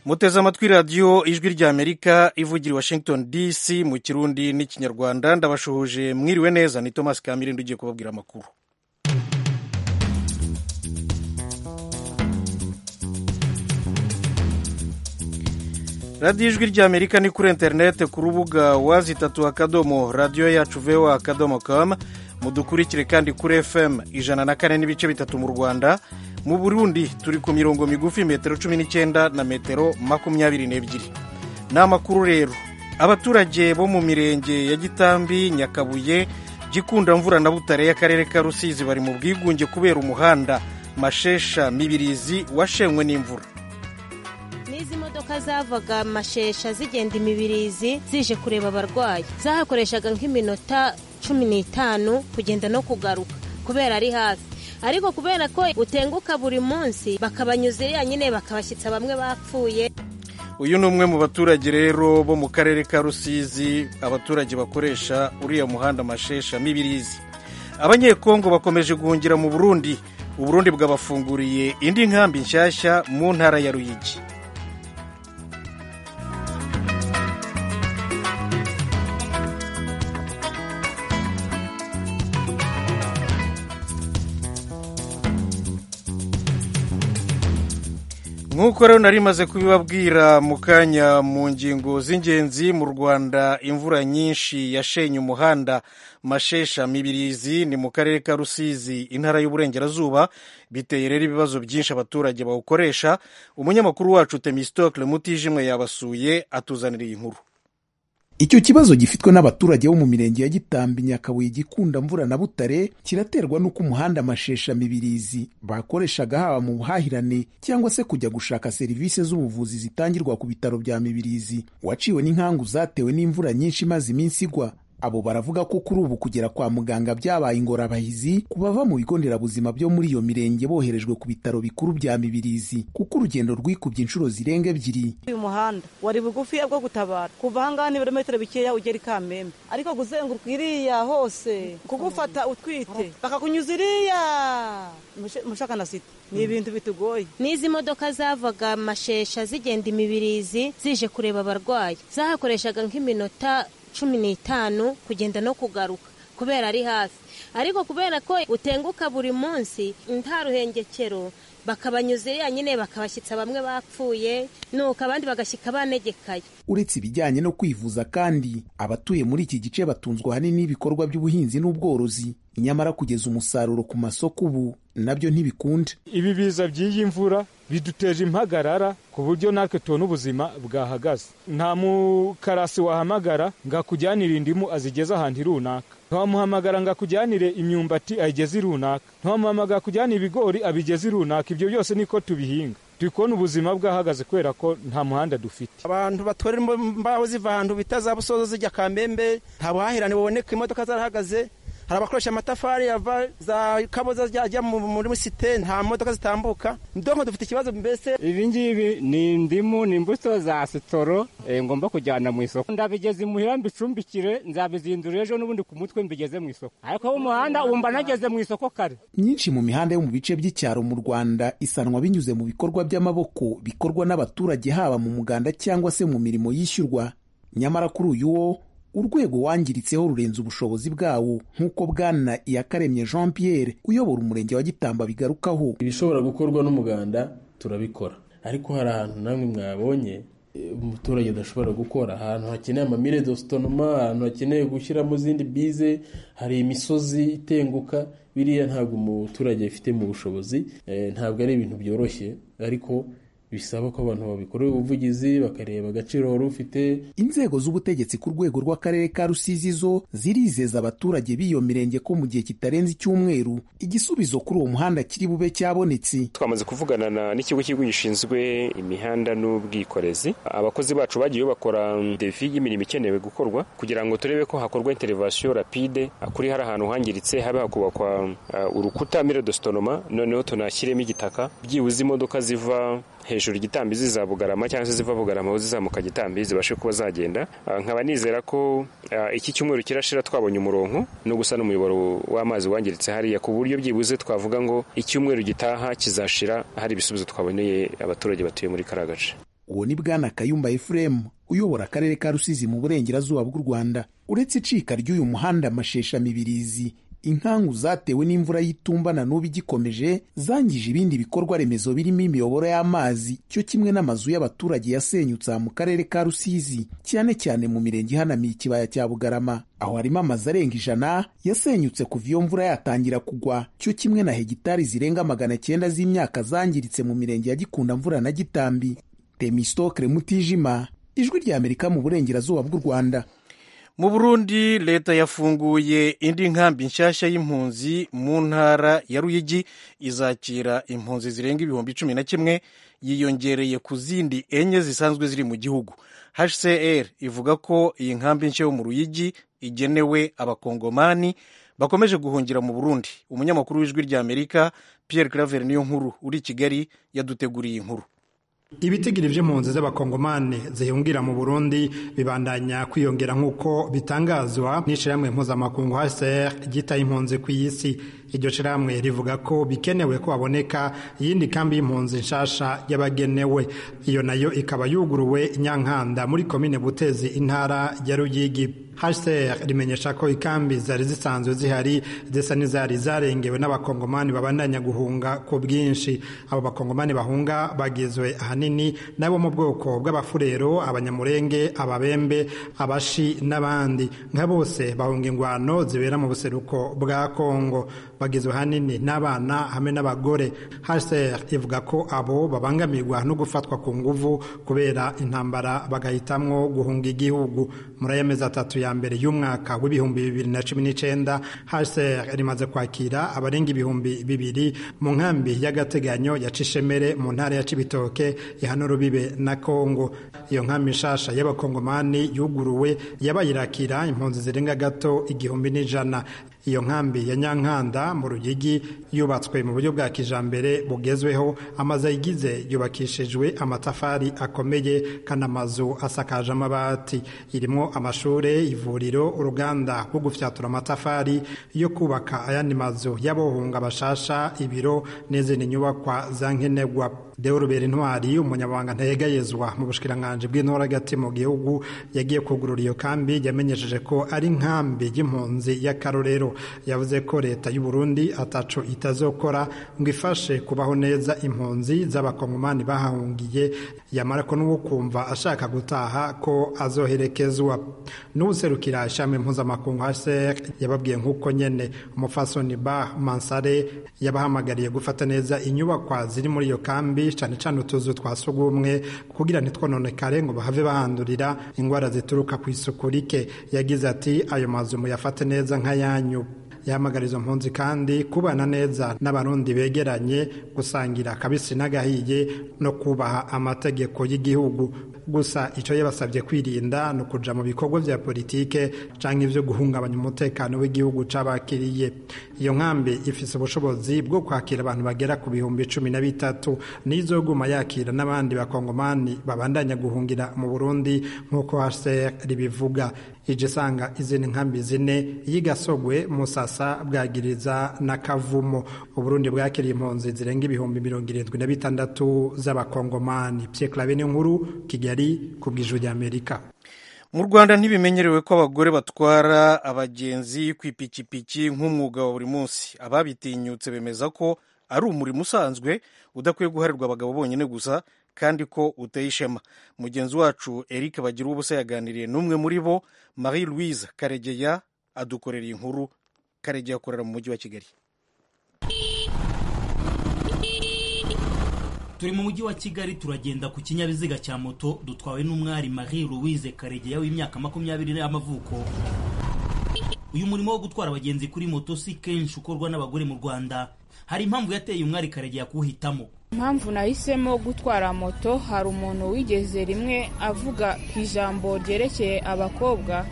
muteze amatwi radiyo ijwi ry'amerika ivugira i washington dc mu kirundi n'ikinyarwanda ndabashohoje mwiriwe neza ni thomas kamirindi ugiye kubabwira amakuru radiyo ijwi ry'amerika ni kuri interineti ku rubuga wazi itatu akadomo radiyo yacu vewa akadomo kamu mudukurikire kandi kuri fm ijana na kane n'ibice bitatu mu rwanda mu burundi turi ku mirongo migufi metero cumi n'icyenda na metero makumyabiri n'ebyiri ni amakuru rero abaturage bo mu mirenge ya gitambi nyakabuye gikundamvura na butare y'akarere ka rusizi bari mu bwigunge kubera umuhanda mashesha mibirizi washenywe n'imvura n'izi modoka zavaga mashesha zigenda imibirizi zije kureba abarwayi zahakoreshaga nk'iminota cumi n'itanu kugenda no kugaruka kubera ari hafi ariko kubera ko utenguka buri munsi bakabanyuza iriya nyine bakabashyitsa bamwe bapfuye uyu ni umwe mu baturage rero bo mu karere ka rusizi abaturage bakoresha uriya muhanda mashesha mibirizi abanyekongo bakomeje guhungira mu burundi uburundi bwabafunguriye indi nkambi nshyashya mu ntara ya ruyigi nk'uko rero nari maze kubibabwira mu kanya mu ngingo z'ingenzi mu rwanda imvura nyinshi yashenye umuhanda mashesha mibirizi ni mu karere ka rusizi intara y'uburengerazuba biteye rero ibibazo byinshi abaturage bawukoresha umunyamakuru wacu temistokle mutijimwe yabasuye atuzanira iyi nkuru icyo kibazo gifitwe n'abaturage bo mu mirenge ya gitambi nyakabuye gikunda mvura na butare kiraterwa n'uko umuhanda mashesha mibirizi bakoreshaga haba mu buhahirane cyangwa se kujya gushaka serivisi z'ubuvuzi zitangirwa ku bitaro bya mibirizi waciwe n'inkangu zatewe n'imvura nyinshi imaze iminsi igwa abo baravuga ko kuri ubu kugera kwa muganga byabaye ingorabahizi ku bava mu bigo nderabuzima byo muri iyo mirenge boherejwe ku bitaro bikuru bya mibirizi kuko urugendo rwikubye inshuro zirenga ebyiri uyu muhanda wari bugufi bwo gutabara kuva ahangaha ni ibirometero bikeya ugera i kamembe ariko guzenguruka iriya hose kugufata utwite bakakunyuza iriya mushaka na sita ni ibintu bitugoye n'izi modoka zavaga mashesha zigenda imibirizi zije kureba abarwayi zahakoreshaga nk'iminota cumi n'itanu kugenda no kugaruka kubera ari hafi ariko kubera ko utenguka buri munsi nta ruhengekero bakabanyuza iriya nyine bakabashyitsa bamwe bapfuye nuko abandi bagashyika banegekaye uretse ibijyanye no kwivuza kandi abatuye muri iki gice batunzwe ahanini n'ibikorwa by'ubuhinzi n'ubworozi nyamara kugeza umusaruro ku masoko ubu nabyo ntibikunda ibi biza by'iyi mvura biduteje impagarara ku buryo natwe tubona ubuzima bwahagaze nta mukarasi wahamagara ngo akujyanire indimu azigeze ahantu runaka ntiwamuhamagara ngo akujyanire imyumbati ayigeze runaka ntiwamuhamagara kujyanira ibigori abigeze runaka ibyo byose niko tubihinga turi kubona ubuzima bwahagaze kubera ko nta muhanda dufite abantu batorera imbaho ziva ahantu bita za busozo zijya kamembe nta buhahirane buboneka imodoka zarahagaze hari abakoresha amatafari yava za kaboza zijya muri site nta modoka zitambuka ndonko dufite ikibazo mbese ibi ngibi ni indimu ni imbuto za sitoro ngomba kujyana mu isoko ndabigeze imuhira mbicumbikire nzabizindura ejo n'ubundi ku mutwe mbigeze mu isoko ariko umuhanda wumva nageze mu isoko kare myinshi mu mihanda yo mu bice by'icyaro mu rwanda isanwa binyuze mu bikorwa by'amaboko bikorwa n'abaturage haba mu muganda cyangwa se mu mirimo yishyurwa nyamara kuri uyu wo urwego wangiritseho rurenze ubushobozi bwawo nk'uko bwana iyakaremye jean pierre uyobora umurenge wa gitamba bigarukaho ibishobora gukorwa n'umuganda turabikora ariko hari ahantu namwe mwabonye umuturage udashobora gukora ahantu hakeneye amamire dositonoma ahantu hakeneye gushyiramo izindi bize hari imisozi itenguka biriya ntabwo umuturage afite mu bushobozi ntabwo ari ibintu byoroshye ariko bisaba ko abantu babikorera ubuvugizi bakareba agaciro wari ufite inzego z'ubutegetsi ku rwego rw'akarere ka rusizi zo zirizeza abaturage b'iyo mirenge ko mu gihe kitarenze icyumweru igisubizo kuri uwo muhanda kiri bube cyabonetse twamaze kuvugana n'ikigo cy'igihugu gishinzwe imihanda n'ubwikorezi abakozi bacu bagiye bakora defi y''imirimo ikenewe gukorwa kugira ngo turebe ko hakorwa interevasiyo rapide kuri hari ahantu hangiritse habe hakubakwa urukuta mire dositonoma noneho tunashyiremo igitaka byibuze imodoka ziva hejuru igitambi ziza bugarama cyangwa se ziva bugarama aho zizamuka gitambi zibashe kuba zagenda nkaba nizera ko iki cyumweru kirashira twabonye umurongo no gusana umuyoboro w'amazi wangiritse hariya ku buryo byibuze twavuga ngo icyumweru gitaha kizashira hari ibisubizo twaboneye abaturage batuye muri kariya gace uwo ni bwana kayumba efuremu uyobora akarere ka rusizi mu burengerazuba bw'u rwanda uretse icika ry'uyu muhanda mashesha mibirizi inkangu zatewe n'imvura y'itumba na n'ubu igikomeje zangije ibindi bikorwa remezo birimo imiyoboro y'amazi cyo kimwe n'amazu y'abaturage yasenyutse aha mu karere ka rusizi cyane cyane mu mirenge ihanamiye ikibaya cya bugarama aho harimo amazu arenga ijana yasenyutse kuva iyo mvura yatangira kugwa cyo kimwe na hegitari zirenga magana cyenda z'imyaka zangiritse mu mirenge ya gikunda mvura na gitambi temistokre mutijima ijwi ry'amerika mu burengerazuba bw'u rwanda mu burundi leta yafunguye indi nkambi nshyashya y'impunzi mu ntara ya ruyigi izakira impunzi zirenga ibihumbi cumi na kimwe yiyongereye ku zindi enye zisanzwe ziri mu gihugu hcr ivuga ko iyi nkambi nshya yo mu ruyigi igenewe abakongomani bakomeje guhungira mu burundi umunyamakuru w'ijwi ry'amerika pierre claver niyo nkuru uri i kigali yaduteguriye inkuru ibitigiri vy'impunzi z'abakongomani zihungira mu burundi bibandanya kwiyongera nk'uko bitangazwa n'ishirahamwe mpuzamakungu hcr ryitaye impunzi ku isi iryo shirahamwe rivuga ko bikenewe ko haboneka iyindi kambi y'impunzi nshasha y'abagenewe iyo nayo ikaba yuguruwe inyankanda muri komine butezi intara ya ruyigi hcr rimenyesha ko ikambi zari zisanzwe zihari zisa n'izari zarengewe n'abakongomani babandanya guhunga ku bwinshi abo bakongomani bahunga bagizwe ahanini nabo mu bwoko bw'abafurero abanyamurenge ababembe abashi n'abandi nka bose bahunga ingwano zibera mu buseruko bwa kongo bagizwe ahanini n'abana hamwe n'abagore hcr ivuga ko abo babangamirwa no gufatwa ku nguvu kubera intambara bagahitamwo guhunga igihugu muri aya mezi atatu ya ya mbere y'umwaka w'ibihumbi bibiri na cumi n'icyenda hcr rimaze kwakira abarenga ibihumbi bibiri mu nkambi y'agateganyo ya cishemere mu ntara ya cibitoke ihana urubibe na kongo iyo nkambi nshasha y'abakongomani yuguruwe yabaye irakira impunzi zirenga gato igihumbi n'ijana iyo nkambi ya nyankanda mu rugigi yubatswe mu buryo bwa kijambere bugezweho amazu ayigize yubakishijwe amatafari akomeye kandi amazu asakaje amabati irimo amashuri ivuriro uruganda rwo gufyatura amatafari yo kubaka ayandi mazu y'abohunga bashasha ibiro n'izindi nyubakwa zankenerwa deo rubera intwari umunyabanga ntayegayezwa mu bushikiranganji bw'intora hagati mu gihugu yagiye kugurura iyo kambi yamenyesheje ko ari nkambi y'impunzi y'akarorero yavuze ko leta y'u Burundi ataco itazokora ngo ifashe kubaho neza impunzi z'abakongomani bahahungiye yamara ko n'uwo kumva ashaka gutaha ko azoherekezwa n'userukira ishami mpuzamakungu hcr yababwiye nk'uko nyene umufasoni ba mansare yabahamagariye gufata neza inyubakwa ziri muri iyo kambi cane cane utuzu twa sugumwe kugira ntitwononekare ngo bahave bahandurira ingwara zituruka ku isuku rike yagize ati ayo mazu muyafate neza nk'ayanyu yahamagariza impunzi kandi kubana neza n'abarundi begeranye gusangira kabisi n'agahiye no kubaha amategeko y'igihugu gusa icyo yabasabye kwirinda ni ukuja mu bikorwa vya politike canke ivyo guhungabanya umutekano w'igihugu c'abakiriye iyo nkambi ifise ubushobozi bwo kwakira abantu bagera ku bihumbi cumi na bitatu n'izoguma yakira n'abandi bakongomani babandanya guhungira mu burundi nk'uko hcr ribivuga ije isanga izindi nkambi zine y'igasogwe musasa bwagiriza na kavumo uburundi bwakiriye impunzi zirenga ibihumbi mirongo irindwi na bitandatu z'abakongomani pyeklabe n'inkuru kigali ku bw'ijuru ry'amerika mu rwanda ntibimenyerewe ko abagore batwara abagenzi ku ipikipiki nk'umwuga wa buri munsi ababitinyutse bemeza ko ari umurimo usanzwe udakwiye guharirwa abagabo bonyine gusa kandi ko uteye ishema mugenzi wacu eric bagira ubusa yaganiriye n'umwe muri bo marie louise karegeya adukorera inkuru karegeya akorera mu mujyi wa kigali turi mu mujyi wa kigali turagenda ku kinyabiziga cya moto dutwawe n'umwari marie louise karegeya w'imyaka makumyabiri y'amavuko uyu murimo wo gutwara abagenzi kuri moto si kenshi ukorwa n'abagore mu rwanda hari impamvu yateye umwari karegeya kuwuhitamo impamvu nahisemo gutwara moto hari umuntu wigeze rimwe avuga ku ijambo ryerekeye abakobwa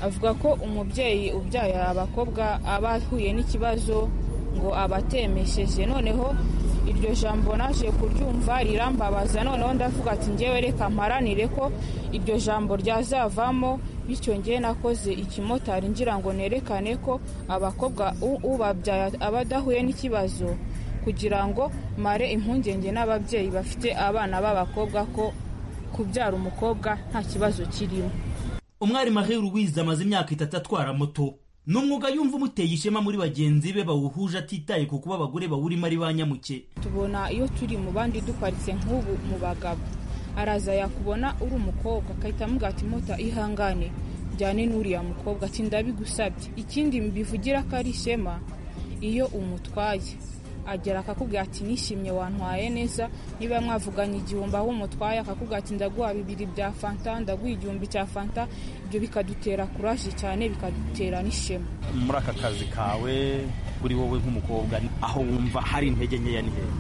avuga ko umubyeyi ubyaye abakobwa aba ahuye n'ikibazo ngo abatemesheje noneho iryo jambo naje kuryumva rirambabaza noneho ndavuga ati ngewe reka mparanire ko iryo jambo ryazavamo bityo ngewe nakoze ikimotari ngira ngo nerekane ko abakobwa ubabyaye aba adahuye n'ikibazo kugira ngo mare impungenge n'ababyeyi bafite abana b'abakobwa ko kubyara umukobwa nta kibazo kirimo umwari marie louise amaze imyaka itatu atwara moto ni umwuga yumva umuteye ishema muri bagenzi be bawuhuje atitaye ku kuba abagore bawurimo ari ba nyamuke tubona iyo turi mu bandi duparitse nk'ubu mu bagabo araza yakubona uri umukobwa agahita amubwira ati muta ihangane jyane n'uriya mukobwa ati ndabigusabye ikindi mbivugira ko ari ishema iyo umutwaye agera akakubwira ati nishimye wantwaye neza niba mwavuganye igihumbi aho umutwaye akakubwira ati ndaguha bibiri bya fanta ndaguha igihumbi cya fanta ibyo bikadutera kuraje cyane bikadutera n'ishema muri aka kazi kawe kuri wowe nk'umukobwa aho wumva hari intege nkeya ni hehe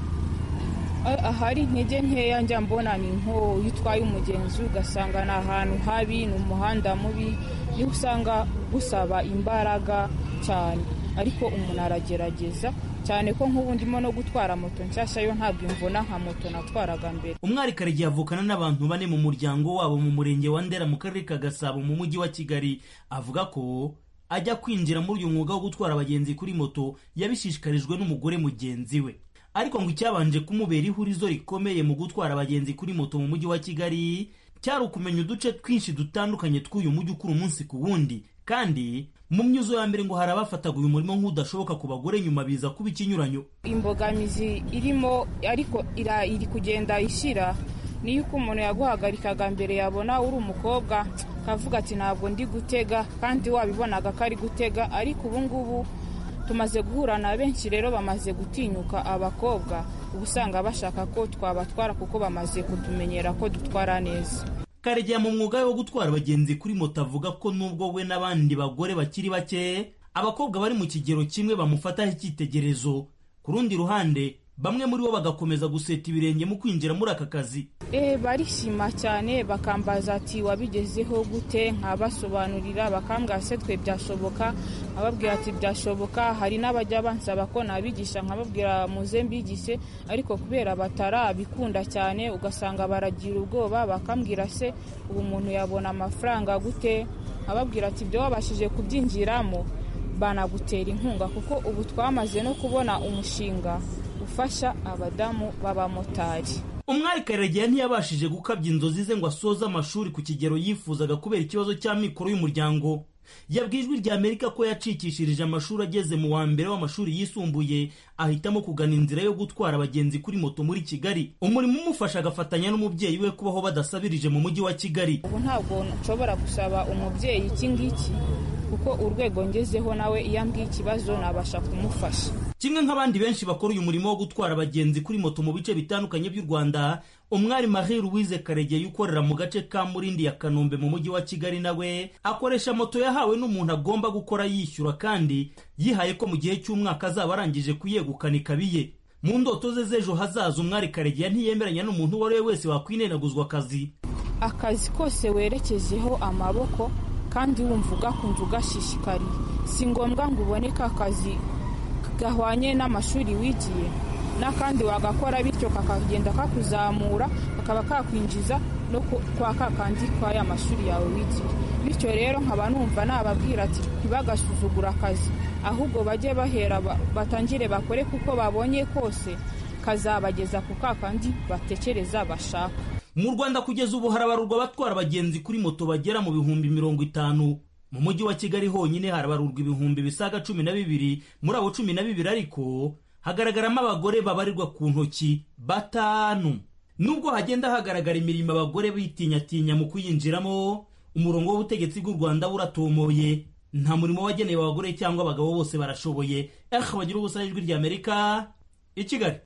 A- ahari intege nkeya njya mbona ni nko iyo utwaye umugenzi ugasanga ni ahantu habi ni umuhanda mubi niho usanga gusaba imbaraga cyane ariko umuntu aragerageza cyane ko nk'ubu ndimo no gutwara moto nshyashya yo ntabwo imvuna nka moto natwaraga mbere umwari karegeya avukana n'abantu bane mu muryango wabo mu murenge wa ndera mu karere ka gasabo mu mujyi wa kigali avuga ko ajya kwinjira muri uyu mwuga wo gutwara abagenzi kuri moto yabishishikarijwe n'umugore mugenzi we ariko ngo icyabanje kumubera ihurizo rikomeye mu gutwara abagenzi kuri moto mu mujyi wa kigali cyari ukumenya uduce twinshi dutandukanye tw'uyu mujyi ukura umunsi ku wundi kandi mu myuzo ya mbere ngo hari abafataga uyu murimo nk'udashoboka ku bagore nyuma biza kuba ikinyuranyo imbogamizi irimo ariko ira- iri kugenda ishira niyo uko umuntu yaguhagarikaga mbere yabona uri umukobwa akavuga ati ntabwo ndi gutega kandi wabibonaga ko ari gutega ariko ubu ngubu tumaze guhura na benshi rero bamaze gutinyuka abakobwa uba usanga bashaka ko twabatwara kuko bamaze kutumenyera ko dutwara neza karegeya mu mwuga we wo gutwara abagenzi kuri moto avuga ko nubwo we n'abandi bagore bakiri bake abakobwa bari mu kigero kimwe bamufataho icyitegerezo ku rundi ruhande bamwe muri bo bagakomeza guseta ibirenge mu kwinjira muri aka kazi e, barishima cyane bakambaza ati wabigezeho gute nkabasobanurira bakambwira se twe byashoboka ababwira ati byashoboka hari n'abajya bansaba ko nabigisha nkababwira muze mbigise ariko kubera batarabikunda cyane ugasanga baragira ubwoba bakambwira se ubu umuntu yabona amafaranga gute ababwira ati ibyo wabashije kubyinjiramo banagutera inkunga kuko ubu twamaze no kubona umushinga ufasha abadamu b'abamotari umwari karegeya ntiyabashije gukabya inzozi ze ngo asoze amashuri ku kigero yifuzaga kubera ikibazo cy'amikoro y'umuryango yabwijwe rya amerika ko yacikishirije amashuri ageze mu wa mbere w'amashuri yisumbuye ahitamo kugana inzira yo gutwara abagenzi kuri moto muri kigali umurimo umufasha agafatanya n'umubyeyi we kubaho badasabirije mu mujyi wa kigali ubu ntabwo nshobora gusaba umubyeyi iki ngiki kuko urwego ngezeho nawe iyo ambwiye ikibazo nabasha kumufasha kimwe nk'abandi benshi bakora uyu murimo wo gutwara abagenzi kuri moto mu bice bitandukanye by'u rwanda umwari marie louise karegeya ukorera mu gace ka murindi ya kanombe mu mujyi wa kigali nawe akoresha moto yahawe n'umuntu agomba gukora yishyura kandi yihaye ko mu gihe cy'umwaka azaba arangije kuyegukana ikabiye mu ndoto ze z'ejo hazaza umwari karegeya ntiyemeranya n'umuntu uwo ari we wese wakwineraguzwa akazi akazi kose werekejeho amaboko kandi wumva ugakunze ugashishikariye si ngombwa ngo ubone ka kazi gahwanye n'amashuri wigiye n'akandi wagakora bityo kakagenda kakuzamura kakaba kakwinjiza no ku- kwa kakandi kwa ya mashuri yawe wigiye bityo rero nkaba numva nababwira ati ntibagasuzugura akazi ahubwo bajye bahera ba- batangire bakore kuko babonye kose kazabageza ku kakandi batekereza bashaka mu rwanda kugeza ubu harabarurwa abatwara abagenzi kuri moto bagera mu bihumbi mirongo itanu mu mujyi wa kigali honyine harabarurwa ibihumbi bisaga cumi na bibiri muri abo cumi na bibiri ariko hagaragaramo abagore babarirwa ku ntoki batanu nubwo hagenda hagaragara imirimo abagore bitinyatinya mu kuyinjiramo umurongo w'ubutegetsi bw'u rwanda buratomoye nta murimo wagenewe abagore cyangwa abagabo bose barashoboye eh bagira ubusa ijwi ry'amerika i kigali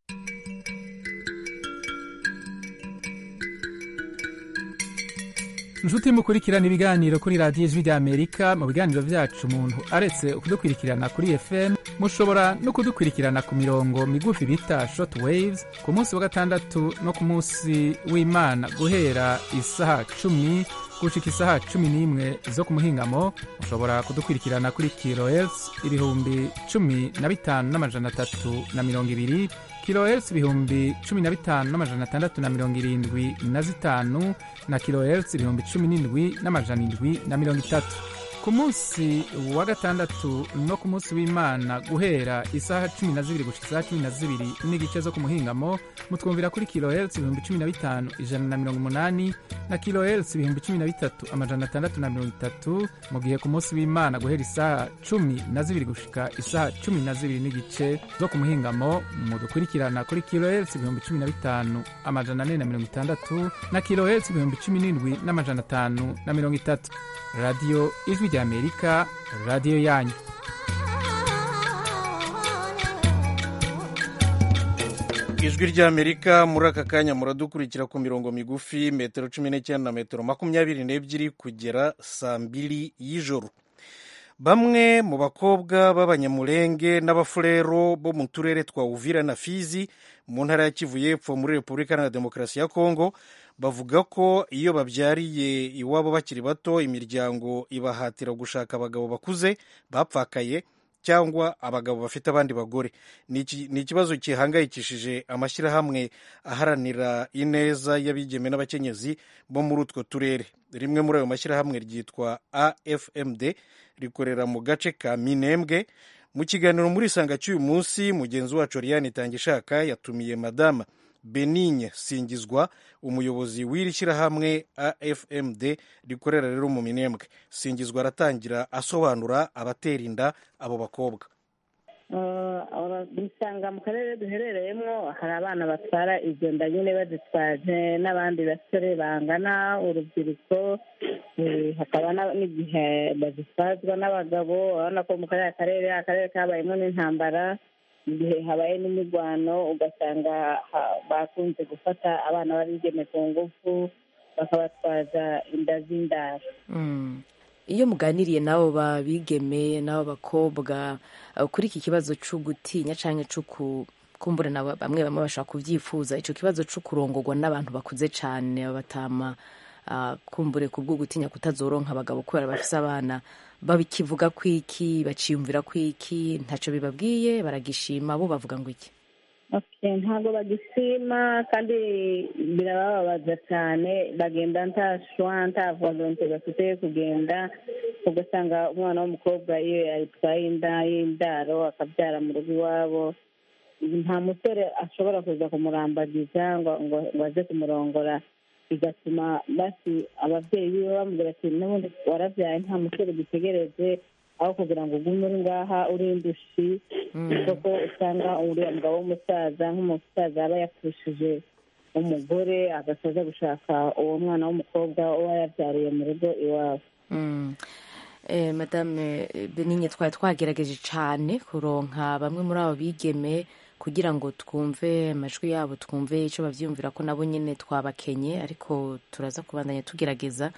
inshuti mukurikirana ibiganiro kuri radiyo ijwi ry'amerika mu biganiro byacu umuntu aretse kudukurikirana kuri fm mushobora no kudukurikirana ku mirongo migufi bita short waves ku munsi wa gatandatu no ku munsi w'imana guhera isaha cumi gushika isaha cumi n'imwe zo ku muhingamo mushobora kudukurikirana kuri kilohertz ibihumbi cumi na bitanu n'amajana atatu na mirongo ibiri kilohertz ibihumbi cumi na bitanu n'amajana atandatu na mirongo irindwi na zitanu na kilohertz ibihumbi cumi n'indwi n'amajana indwi na mirongo itatu ku munsi wa gatandatu no ku munsi w'imana guhera isaha cumi na zibiri gushika isaha cumi na zibiri n'igice zo ku muhingamo mutwumvira kuri kilohertz ibihumbi cumi na bitanu ijana na mirongo umunani na kilohertz ibihumbi cumi na bitatu amajana atandatu na mirongo itatu mu gihe ku munsi w'imana guhera isaha cumi na zibiri gushika isaha cumi na zibiri n'igice zo ku muhingamo mudukurikirana kuri kilohertz ibihumbi cumi na bitanu amajana ane na mirongo itandatu na kilohertz ibihumbi cumi n'indwi n'amajana atanu na mirongo itatu radiyo ijwi ry'amerika radiyo yanyu ijwi ry'amerika muri aka kanya muradukurikira ku mirongo migufi metero cumi n'icyenda na metero makumyabiri n'ebyiri kugera saa mbiri y'ijoro bamwe mu bakobwa b'abanyamurenge n'abafurero bo mu turere twa uvira na fizi mu ntara ya kivu y'epfo muri repubulika iharanira demokarasi ya kongo bavuga ko iyo babyariye iwabo bakiri bato imiryango ibahatira gushaka abagabo bakuze bapfakaye cyangwa abagabo bafite abandi bagore ni ikibazo gihangayikishije amashyirahamwe aharanira ineza y'abigeme n'abakenyezi bo muri utwo turere rimwe muri ayo mashyirahamwe ryitwa afmd rikorera mu gace ka minembwe mu kiganiro muri isanga cy'uyu munsi mugenzi wacu Ariane Itangishaka yatumiye madama benigne singizwa umuyobozi w'iri shyirahamwe afmd rikorera rero mu minembwe singizwa aratangira asobanura abatera inda abo bakobwa dusanga mu karere duherereyemo hari abana batwara igenda nyine bazitwaje n'abandi basore bangana urubyiruko hakaba n'igihe bazitwazwa n'abagabo urabona ko mu kariya karere akarere kabayemo n'intambara igihe habaye n'imirwano ugasanga bakunze gufata abana b'abigeme ku ngufu bakabatwaza inda z'indaro iyo muganiriye n'abo babigeme n'abo bakobwa kuri iki kibazo cyo gutinya cyangwa cyo kumbura na bamwe bamwe bashobora kubyifuza icyo kibazo cyo kurongorwa n'abantu bakuze cyane batama kumbure ku bwo gutinya kutazoronka abagabo kubera bafise abana bakivuga ku iki baciyumvira ku iki ntacyo bibabwiye baragishima bo bavuga ngo iki ntabwo bagishima kandi birabababaza cyane bagenda nta shwa nta volonte bafite kugenda ugasanga umwana w'umukobwa iyo yayitwaye inda y'indaro akabyara mu rugo iwabo nta musore ashobora kuza kumurambagiza ngo aze kumurongora bigatuma basi ababyeyi biwe bamubwira ati n'ubundi warabyaye nta musore dutegereje aho kugira ngo ugume uri ngaha uri indushi kuko usanga uriya mugabo w'umusaza nk'umusaza aba yapfushije umugore agasoza gushaka uwo mwana w'umukobwa uba yabyariye mu rugo iwabo madame benine twari twagerageje cyane kuronka bamwe muri abo bigeme kugira ngo twumve amajwi yabo twumve icyo babyiyumvira ko nabo nyine twabakenye ariko turaza kubandanya tugerageza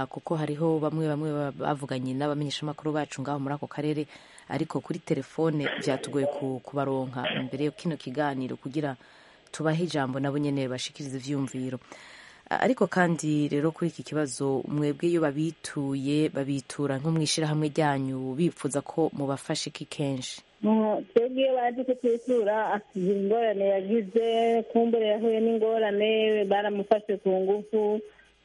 kuko hariho bamwe bamwe bavuganye n'abamenyeshamakuru bacu ngaho muri ako karere ariko kuri telefone byatugoye kubaronka mbere yo kino kiganiro kugira tubahe ijambo nabo nyine bashikirize ibyiyumviro ariko kandi rero kuri iki kibazo mwebwe iyo babituye babitura nko mu ishyirahamwe ryanyu bifuza ko mubafasha iki kenshi twebwe iyo bazi kutitura akigira ingorane yagize kumbure yahuye n'ingorane baramufashe ku ngufu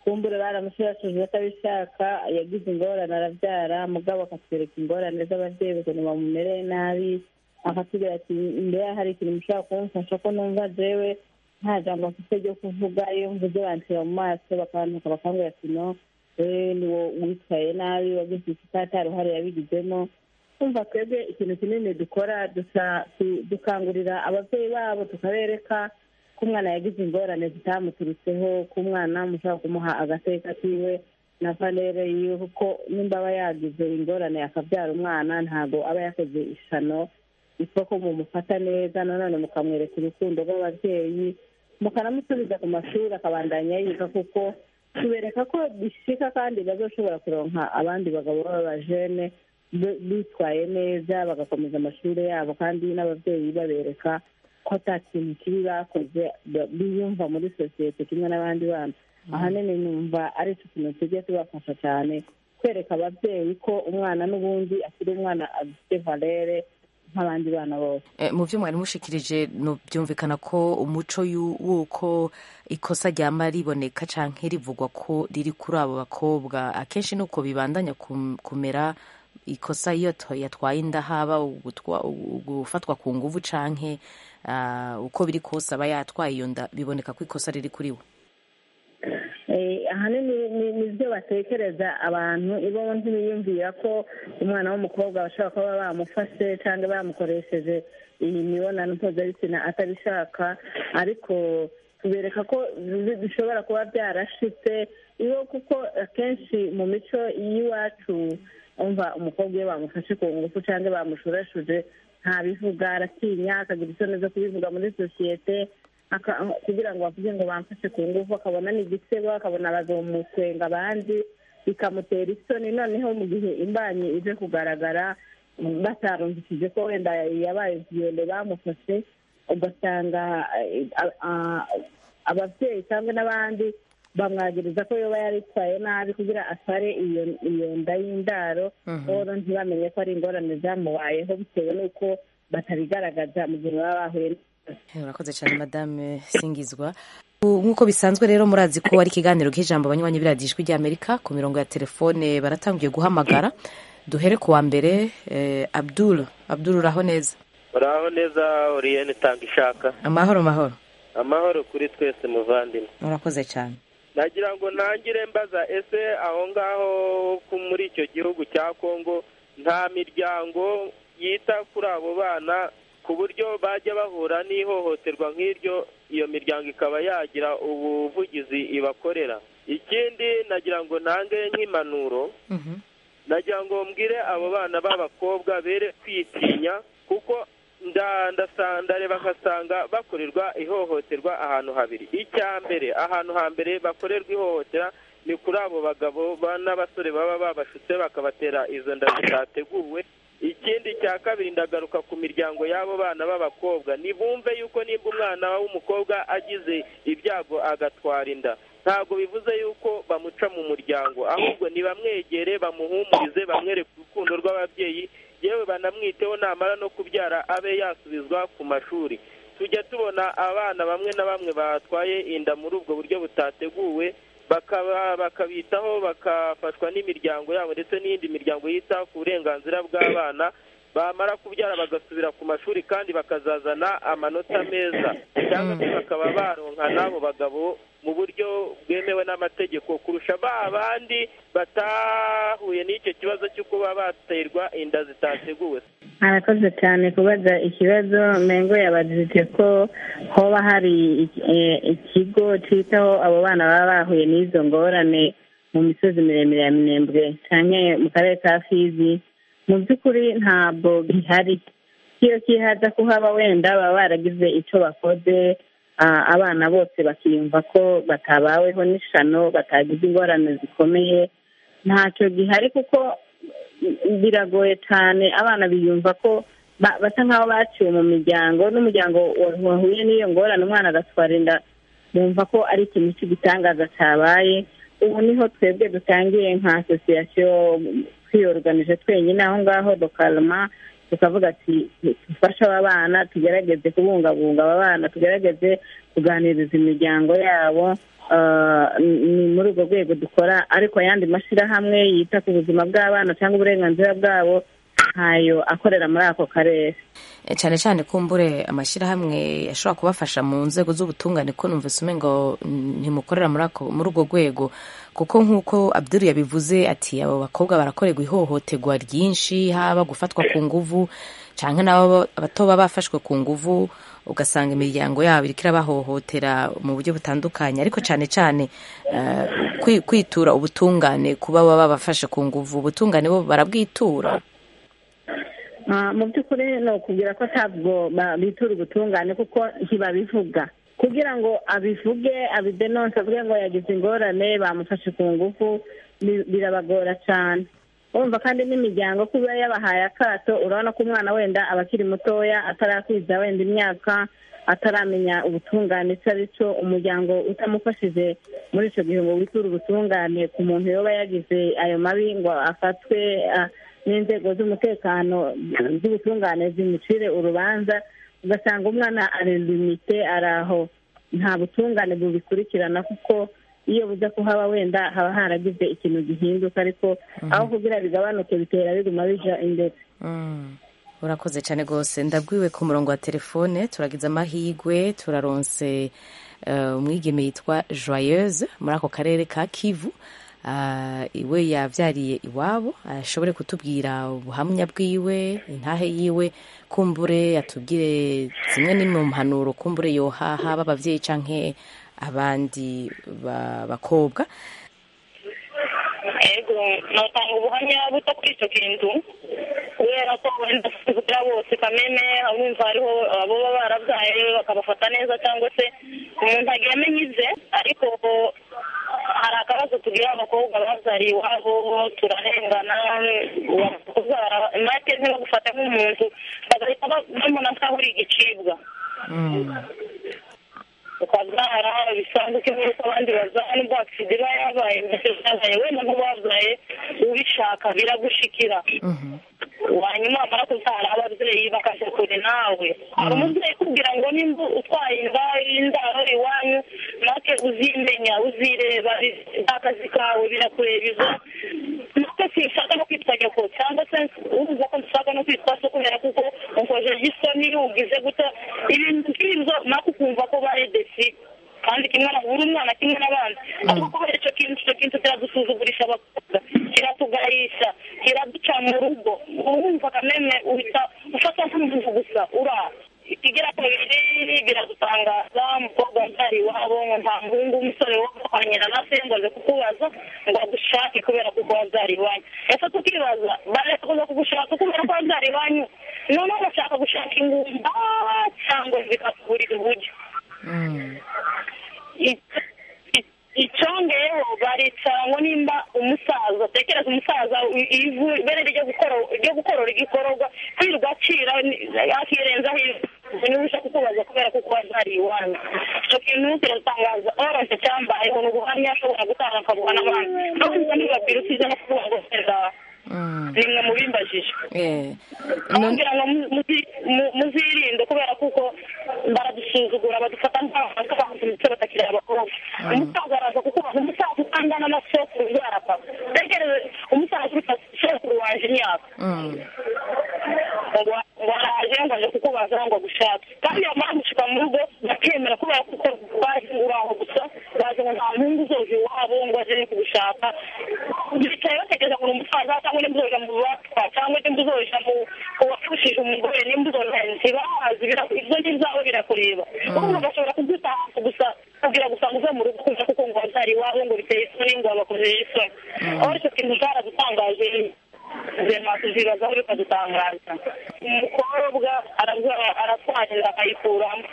kumbure baramushirashije atabishaka yagize ingorane arabyara mugabo akatwereka ingorane z'ababyeyi ukuntu bamumereye nabi akatubwira ati mbere hari ikintu mushobora kumufasha ko numva jewe nta jambo mfite ryo kuvuga iyo mvuze banshyira mu maso bakantuka bakambwira ati no wewe ni wo witwaye nabi wagize ikitata ruhare yabigizemo kumva twebwe ikintu kinini dukora dukangurira ababyeyi babo tukabereka ko umwana yagize ingorane zitamuturutseho ko umwana mushobora kumuha agateka kiwe na valere yiwe kuko nimba aba yagize ingorane akabyara umwana ntabwo aba yakoze ishano bityo ko mumufata neza nanone mukamwereka urukundo rw'ababyeyi mukanamusubiza ku mashuri akabandanya yiga kuko tubereka ko bishika kandi bazoshobora kuronka abandi bagabo b'abajene bitwaye neza bagakomeza amashuri yabo kandi n'ababyeyi babereka ko ata kintu kibi bakoze biyumva muri sosiyete kimwe n'abandi bana ahanini numva ari cyo kintu tujye tubafasha cyane kwereka ababyeyi ko umwana n'ubundi akiri umwana afite valere nk'abandi bana bose Eh, mu byo mwari mushikirije no byumvikana ko umuco y'u- w'uko ikosa ryama riboneka canke rivugwa ko riri kuri abo bakobwa akenshi nuko bibandanya kum- kumera ikosa iyo to- yatwaye inda haba ugutwa- gufatwa ku nguvu canke ah, uko biri kose aba yatwaye iyo nda biboneka ko ikosa riri kuri we Eh, ahanini ni- ni byo batekereza abantu iyo ntibiyumvira ko umwana w'umukobwa bashobora kuba bamufashe cyangwa bamukoresheje iyi mibonano mpuzabitsina atabishaka ariko tubereka ko bi- bishobora kuba byarashitse iyo kuko akenshi mu mico y'iwacu umva umukobwa iyo bamufashe ku ngufu cyangwa bamushurashuje ntabivuga aratinya akagira isoni zo kubivuga muri sosiyete aka- kugira ngo bavuge ngo bamfashe ku ngufu akabona ni igisebo akabona bazomuswenga abandi bikamutera isoni noneho mu gihe imbanyi ije kugaragara batarumvishije ko wenda yabaye viyole bamufashe ugasanga eh, a- a- ababyeyi cyangwa n'abandi bamwagiriza ko yoba yaritwaye nabi kugira atware iyo iyo nda y'indaro Mhm. rero ntibamenye ko ari ingorane zamubayeho bitewe n'uko batabigaragaza mu gihe baba bahuye Eh, urakoze cyane madame singizwa U- nk'uko bisanzwe rero murazi ko ari ikiganiro k'ijambo abanywanyi biriya ijwi ry'amerika ku mirongo ya telefone baratangiye guhamagara duhere ku wa mbere eh, abdul abdul uraho neza uraho neza oriyeni tanga ishaka amahoro mahoro amahoro kuri twese muvandimwe urakoze cyane nagira ngo ntangire mbaza ese aho ngaho ku- muri icyo gihugu cya kongo nta miryango yita kuri abo bana ku buryo bajya bahura n'ihohoterwa nk'iryo iyo miryango ikaba yagira ubuvugizi ibakorera ikindi nagira ngo ntange nk'impanuro nagira ngo mbwire abo bana b'abakobwa bere kwitinya kuko nda- ndasa- ndareba ngasanga bakorerwa ihohoterwa ahantu habiri icya mbere ahantu hambere bakorerwa ihohotera ni kuri abo bagabo ba- n'abasore baba babashutse bakabatera izo nda zitateguwe ikindi cya kabiri ndagaruka ku miryango y'abo bana b'abakobwa nibumve yuko nimba umwana w'umukobwa agize ibyago agatwara inda ntabwo bivuze yuko bamuca mu muryango ahubwo ntibamwegere bamuhumurize bamwereke urukundo rw'ababyeyi yewe banamwiteho namara no kubyara abe yasubizwa ku mashuri tujya tubona abana bamwe na bamwe batwaye inda muri ubwo buryo butateguwe bakaba bakabitaho bakafashwa n'imiryango yabo ndetse n'iyindi miryango yita ku burenganzira bw'abana bamara kubyara bagasubira ku mashuri kandi bakazazana amanota meza cyangwa se bakaba baronka n'abo bagabo mu buryo bwemewe n'amategeko kurusha ba bandi batahuye n'icyo kibazo cyo kuba baterwa inda zitateguwe arakoze cyane kubaza ikibazo mengo yabajije ko hoba hari iki- eh, ikigo cyitaho abo bana baba bahuye n'izo ngorane mu misozi miremire ya minembwe cyane mu karere ka fizi mu by'ukuri ntabwo gihari iyo kihaza kuhaba wenda baba baragize icyo bakoze ah, abana bose bakiyumva ko batabaweho n'ishano batagize ingorane zikomeye ntacyo gihari kuko biragoye cyane abana biyumva ko ba- basa nk'aho baciwe mu miryango n'umuryango wa- wahuye n'iyo ngorane umwana agatwara inda bumva ko ari ikintu cy'igitangaza cyabaye ubu niho twebwe dutangiye nka asosiyasiyo twiyoruganije twenyine aho ngaho dokarama tukavuga ati dufashe aba bana tugerageze kubungabunga aba bana tugerageze kuganiriza imiryango yabo Ah, ni muri urwo rwego dukora ariko ayandi mashyirahamwe yita ku buzima bw'abana cyangwa uburenganzira bwabo ntayo akorera muri ako karere Eh, cyane cyane kumbure amashyirahamwe ashobora kubafasha mu nzego z'ubutungane ko numvise umengo mm, ntimukorera muri ako- muri urwo rwego kuko nk'uko abduru yabivuze ati abo bakobwa barakorerwa ihohoterwa ryinshi haba gufatwa ku nguvu canke nabo bato baba bafashwe ku nguvu ugasanga imiryango yabo iriko irabahohotera mu buryo butandukanye ariko cyane cyane eh, kwi- kwitura ubutungane kuba baba babafashe ku nguvu ubutungane bo barabwitura Ah, mu by'ukuri ni ukubwira ko ntabwo ba- bitura ubutungane kuko ntibabivuga kugira ngo abivuge abidenonse avuge ngo yagize ingorane bamufashe ku ngufu bi- birabagora cyane urumva kandi n'imiryango kuba yabahaye akato urabona ko umwana wenda aba akiri mutoya atarakwiza wenda imyaka ataramenya ubutungane icyo ari cyo umuryango utamufashije muri icyo gihe ngo witure ubutungane ku muntu yoba yagize ayo mabi ngo afatwe ah, n'inzego z'umutekano z'ubutungane zimucire urubanza ugasanga umwana arelimite ari aho nta butungane bubikurikirana kuko iyo buza kuhaba wenda haba haragize ikintu gihinduka ariko aho kugira bigabanuke bitera biguma bija imbere urakoze cyane rwose ndabwiwe ku murongo wa telefone turagize amahirwe turaronse eh, umwigeme yitwa joyeuse muri ako karere ka kivu Ah, iwe yabyariye iwabo ashobore kutubwira ubuhamya bwiwe intahe yiwe kumbure yatubwire zimwe n'imwe mu mpanuro kumbure yohaha b'ababyeyi canke abandi ba- bakobwa ego notanga ubuhamya buto kuri icyo kintu kubera ko wenda kugira bose kamene abumva hariho abo baba barabyaye bakabafata neza cyangwa se umuntu agira amenye ibye ariko hari akabazo tugira abakobwa babyariye iwabo turarengana uwakubyara imate ntibagufate nk'umuntu bagahita ba- bamubona nk'aho uri igicibwa ukabyara bisanzwe kimwe n'uko abandi babyara nubwo agisida iba yabaye yabaye wenda nk'uwabyaye ubishaka biragushikira hanyuma wamara kubyara ababyeyi bakaja kure nawe hari umubyeyi ukubwira ngo nimba utwaye inda indaro iwanyu natwe uzimenya uzireba bi- akazi kawe birakurebiza natwe sinshaka no kwitwa nyoko cyangwa se uruza ko nshaka no kwitwa so kubera kuko umfojeje isoni ugize guta ibintu nk'ibyo nako ukumva ko baredesi kandi kimwe na buri mwana kimwe n'abandi ariko kubera icyo kintu icyo kintu kiradusuzugurisha abakobwa kiratugayisha kiraduca mu rugo urumva kameme uhita ufata nk'umuntu gusa uraha ikigira kabiri biragutangaza umukobwa wabyara iwabo ngo nta muhungu w'umusore wo guhanyira na se ngo aze kukubaza ngo agushake kubera kuko wabyara iwanyu ese tukibaza bareka kuza kugushaka kubera ko wabyara iwanyu noneho bashaka gushaka ingumba cyangwa bikakugurira uburyo icyongeyeho baricara ngo nimba umusaza tekereza umusaza i- ivu ibere ryo gukora ryo gukorora igikororwa kwirirwa acira akirenzaho ivu niba ushaka kukubaza kubera kuko wazariye iwanyu icyo kintu kiratangaza oranje cyambayeho ni ubuhamya ashobora gutanga akabuha n'abandi no kuza ntibabwira usize no kuvuga ngo serera nimwe mubimbajije Eh, kugira ngo mu- muzi- mu- muzirinde kubera kuko baradusuzugura badufata nk'abantu batakiri abakobwa umusaza araza kukubaza umusaza utangana na sekuru ubyara papa tegereze umusaza uruta sekuru waje imyaka ngo ngo araje ngo aje kukubaza ngo agushake kandi yamara gushika mu rugo bakemera kubera kuko baje ngo uraho gusa baje ngo nta muhungu uzoza iwabo ngo aje no kugushaka bicaye batekereza ngo ni umusaza cyangwa nimba uzoja mu batwa cyangwa nimba uzoja mu uwafushije umugore nimba uzoja ntibahazi bira- ibyo ngibyawe birakureba ubu bashobora kugutaha gusa kugira gusa ngo uve mu rugo kuko kuko ngo wabyara iwabo ngo biteye isoni ngo babakojeje isoni aho icyo kintu cyaradutangaje ubuzima tuzibazaho bikadutangaza umukobwa arabyara- aratwarira akayikuramo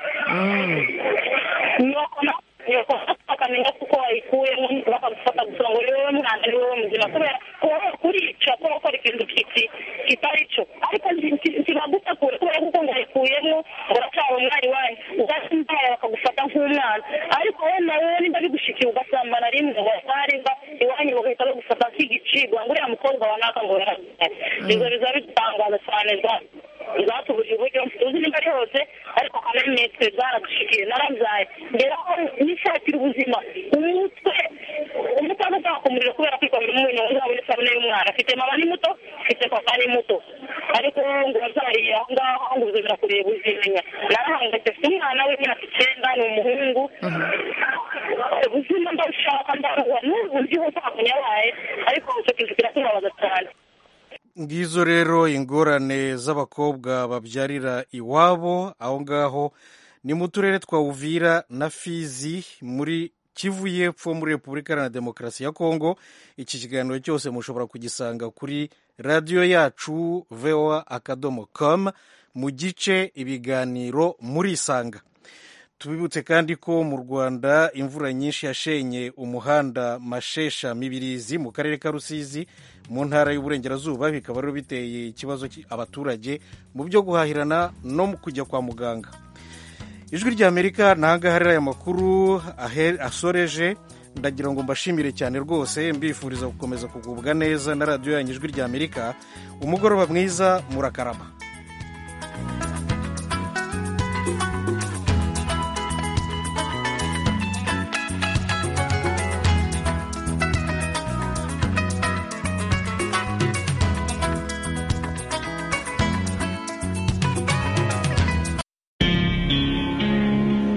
nuko na- nuko akamenya kuko wayikuyemo bakamufata gusa ngo ni wowe mwana ni wowe muzima kubera wowe kurica kubera gukora ikintu kiti- kitari cyo ariko ki- ki- kibagutakure kubera kuko ngo wayikuyemo ngo uracyari umwari wanyu ugasindaya bakagufata nk'umwana ariko wowe nawe nimba bigushikiye ugasambana rimwe wasarimba iwanyu bagahita bagufata nk'igicibwa ngo uriya mukobwa wa naka ngo yarabyaye ibyo biza bidutangaza cyane rwose zatubuje uburyo tuzi nimba ari hose ariko kamene twe zaradushikiye narabyaye ngera aho nishakira ubuzima umutwe umutwe ugutaka umuriro kubera kwikomera umwenya uzaba isabune y'umwana afite mama ni muto afite papa ni muto ariko ngo wabyariye aho ngaho ngo uzongera kureba uzimenya narahangayitse afite umwana w'imyaka icyenda ni umuhungu ubuzima ndabushaka ndabuha n'ubu ndiho ntabwo yabaye ariko icyo kintu kiratubabaza cyane ngizo rero ingorane z'abakobwa babyarira iwabo aho ngaho ni mu turere twa uvira na fizi muri kivu y'epfo muri repubulika iharanira demokarasi ya kongo iki kiganiro cyose mushobora kugisanga kuri radiyo yacu voa akadomo com mu gice ibiganiro murisanga tubibutse kandi ko mu rwanda imvura nyinshi yashenye umuhanda mashesha mibirizi mu karere ka rusizi mu ntara y'uburengerazuba bikaba rero biteye ikibazo ki- abaturage mu byo guhahirana no mu kujya kwa muganga ijwi ry'amerika ni ahangaha rero aya makuru ahe- asoreje ndagira ngo mbashimire cyane rwose mbifuriza gukomeza kugubwa neza na radiyo yanyu ijwi ry'amerika umugoroba mwiza murakarama